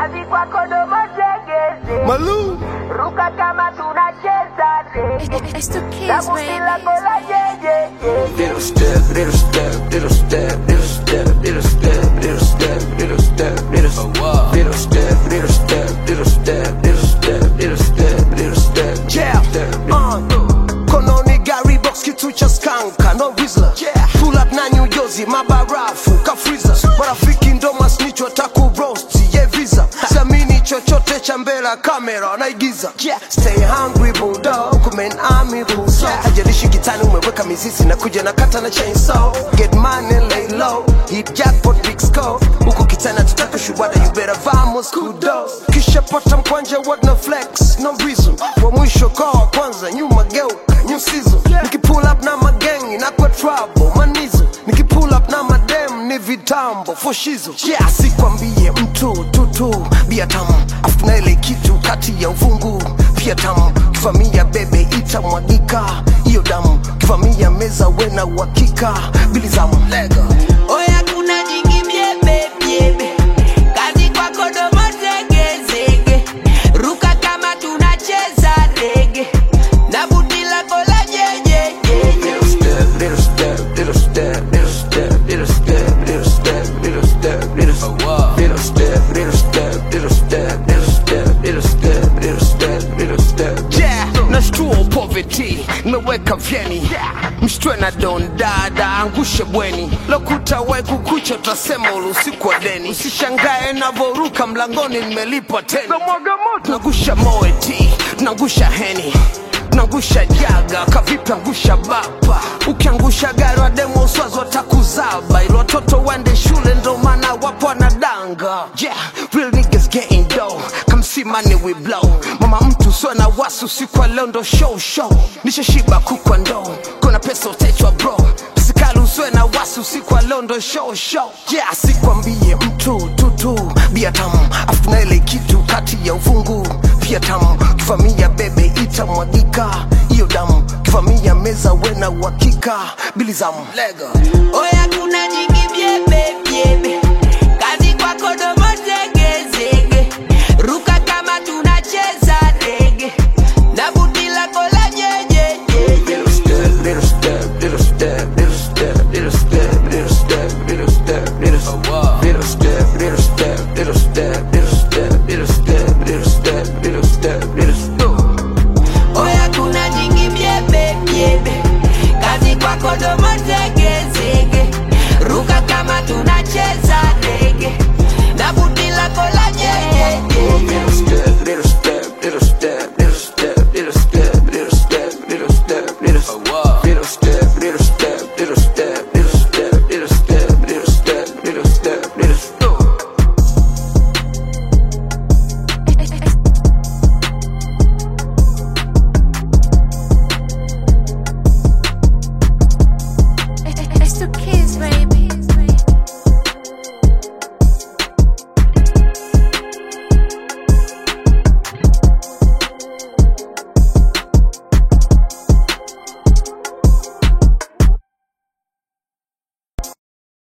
kazi kwako domo tegeze Malou. ruka kama tunacheza rege It's the kids, na buti baby. lako la jejeje Little step, little step, little step, little step, little step, little step, little step, little step, little step, little step, little step, little step, little step, little step, Yeah, uh, kononi gari box kitu cha skanka no rizla pull up na New Jersey mabarafu kafriza marafiki ndo masnitch wataku roast ye visa siamini chochote cha mbele ya kamera naigiza yeah. stay hungry bulldog kumen army bullso hajalishi kitani umeweka mizizi na kuja na kata na chainsaw get money lay low hit jackpot big score huku kitani tutaka shubada you better vamos kudos kisha pata mkwanja what no flex no reason wa mwisho kwa wa kwanza nyuma geuka new season nikipull up na magengi na kwa trouble manizo nikipull up na madem ni vitambo foshizo yeah sikwambie mtu tutu bia tamu afu na ile kitu kati ya uvungu pia tamu kivamia bebe itamwagika hiyo damu kivamia meza wena uhakika bilizamu lega Oya kuna jingi biebe biebe Kazi kwako domo zegezege Ruka kama tunacheza rege Na buti lako la jejeje little step, little step, little step, little step, little step, little step, little step, little step, little step, little step, little step, little step, little step, little step, little step. yeah nashtua poverty nimeweka vyeni mshtwe na don dada angushe bweni lokuta wai kukucha utasema usiku wa deni usishangae navoruka mlangoni nimelipa teni tunagusha moeti tunagusha heni tunagusha jaga kavipi angusha bapa ukiangusha gari wademo uswazi watakuzaba ili watoto waende shule ndo maana wapo wanadanga yeah real niggas getting dough come see money we blow mama mtu sio na wasi usiku wa leo ndo show show nishashiba kukwa ndoo kuna pesa utechwa bro Sikali usiwe na wasi usiku wa leo ndo show show yeah sikwambie mtu tutu bia tamu afu na ile kitu kati ya uvungu pia tamu kivamia bebe itamwagika hiyo damu kivamia meza wena uhakika bilizamu lega Oya kuna